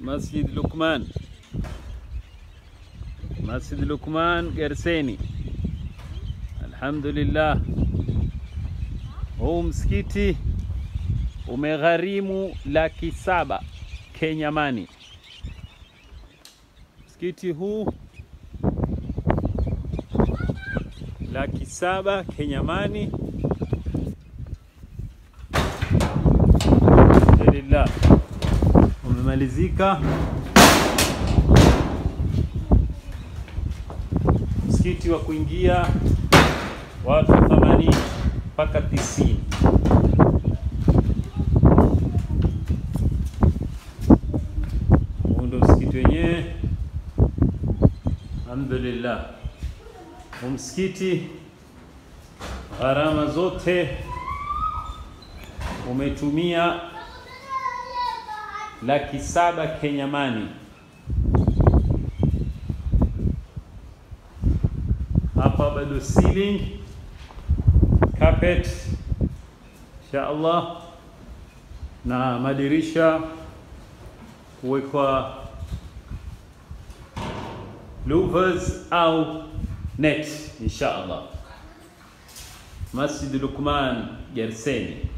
Masjid Lukman, Masjid Lukman Gerseni. Alhamdulillah, huu msikiti umegharimu laki saba Kenya Money. Msikiti huu laki saba Kenya Money. Alhamdulillah, umemalizika msikiti wa kuingia watu 80 mpaka 90. Huu ndo msikiti wenyewe. Alhamdulillah, huu msikiti gharama zote umetumia laki saba Kenya Money. Hapa bado ceiling carpet insha Allah na madirisha kuwekwa louvers au net insha Allah. Masjid Lukman Gerseni.